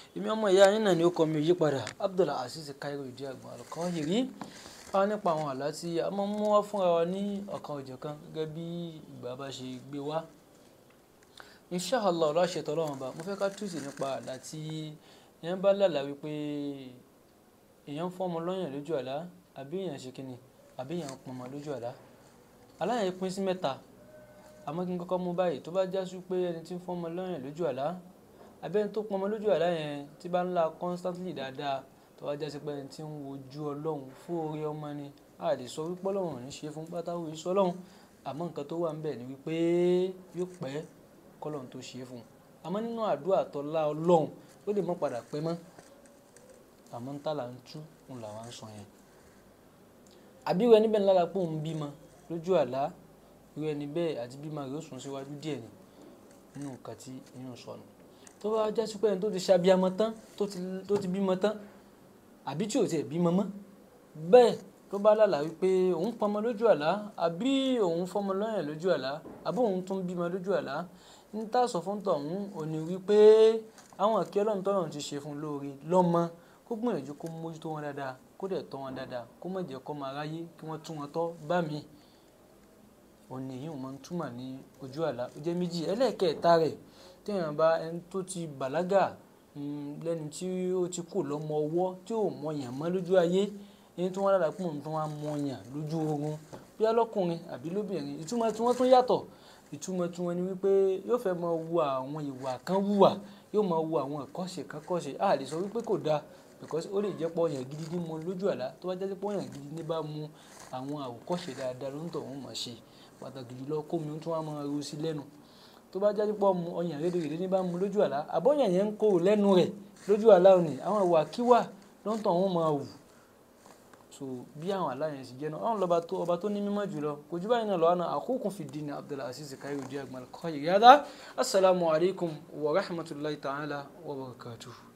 èmi ọmọ ìyá yín náà ni ó kọ́ mi yí padà Abdul Azeez Khairuddeen Agbon Al-Qahiri a nípa àwọn àlá tí a máa ń mú wá fúnra wa ní ọ̀kan òjọ̀kan gẹ́gẹ́ bí ìgbà bá ṣe gbé wá inshallah ọ̀rọ̀ àṣetọ̀ ọlọ́run ọba mo fẹ́ ká túùsì nípa àlá tí èèyàn bá lálàá wípé èèyàn ń fọ́mọ lọ́yàn lójú àlá àbí èèyàn ṣe kíni àbí èèyàn ń pọnmọ lójú àlá àlá yẹn pín sí mẹ́ta àmọ́ kí n kọ́kọ́ mú báyìí tó bá já sí pé ẹni tí ń fọ́mọ lọ́yàn lójú àlá àbí ẹni tó pọnmọ lójú àlá yẹn tí bá ń la constantly dáadáa tó bá já sí pé ẹni tí ń wojú ọlọ́run fún orí ọmọ ni a lè sọ wípé ọlọ́run ò ní ṣe fún pátáwó iṣẹ́ ọlọ́run àmọ́ nǹkan tó wà ń bẹ̀ ni wípé yóò pẹ́ kọ́lọ́run tó ṣe fún un àmọ́ nínú àdúrà tọ́lá ọlọ́run ó lè mọ́ padà pẹ́ mọ́ àmọ́ ń tà là ń tú òun làwọn ń sọ yẹn àbí irú ẹni bẹ́ẹ̀ lára pé òun bímọ lójú àlá irú ẹni bẹ́ẹ̀ àti bímọ rẹ̀ ó sùn síwájú díẹ̀ ni nínú nǹkan tí inú sọnù tó bá jẹ́ sí pé ẹni tó ti ṣàbíamọ tán tó ti bímọ tán àbí tí ò tiẹ̀ bímọ mọ́ bẹ́ẹ̀ tó bá lálàá wípé òun pọnmọ lójú àlá àbí òun fọmọ lọ́yàn lójú àlá àbí òun tún bímọ lójú àlá ní tá a sọ fún tọ̀hún òní wípé àwọn àkí ọlọ́run tọ́lọ́run ti ṣe fún lóore lọ́mọ kó gbìyànjú kó mójútó wọn dáadáa kó dẹ̀ tọ́ wọn dáadáa kó má jẹ́ kó máa ráyé kí wọ́n tún wọn tọ́ bá mi òní yìí wọ́n túmọ̀ ní ojú àlá ó jẹ́ méjì ẹlẹ́ẹ̀kẹta rẹ̀ téèyàn bá ẹni tó ti bàlágà lẹ́ni tí ó ti kù lọ́mọ ọwọ́ tí ò mọyàn mọ́ lójú ayé ẹni tí wọ́n dára pé òun tó wá mọyàn lójú oorun bí alọ́kùnrin àbí lóbìnrin ìtumọ̀ tí wọ́n tún yàtọ̀ ìtumọ̀ tí wọ́n ní wípé yóò fẹ́ máa wu àwọn ìwà kan wùwà yóò máa wu àwọn ẹ̀kọ́ṣe kan kọ́ṣe a lè sọ wípé kò dáa because ó lè jẹ́ pọ̀ ọ̀yàn gidi ní mu lójú àlá tó bá jẹ́ pọ̀ ọ̀yàn gidi ní bá mu àwọn àwòkọ́ṣe dáadáa ló ń tọ̀ wọ́n mọ̀ ṣe pàtàkì jùlọ kó mi tún wá máa ru sí lẹ́nu tó bá jẹ́ pọ̀ mu ọ̀yàn rédèrèdè ní bá mu lójú àlá àbọ̀yàn yẹn ń kó lẹ́nu rẹ̀ lójú àlá òní àwọn ìwà kíwà ló ń tọ̀ wọ́n máa wù so bí àwọn aláyẹn sì jẹ́ náà ọ̀hún lọ́ba tó ọba tó ní mímọ́ jùlọ kò jù báyìí náà lọ́wọ́ náà akhukum fi ddin Abdul Azeez Khairuddeen Agbon Al-Qahiri hada assalamu alaikum wa rahmatulahi ta'ala wa barakatuh.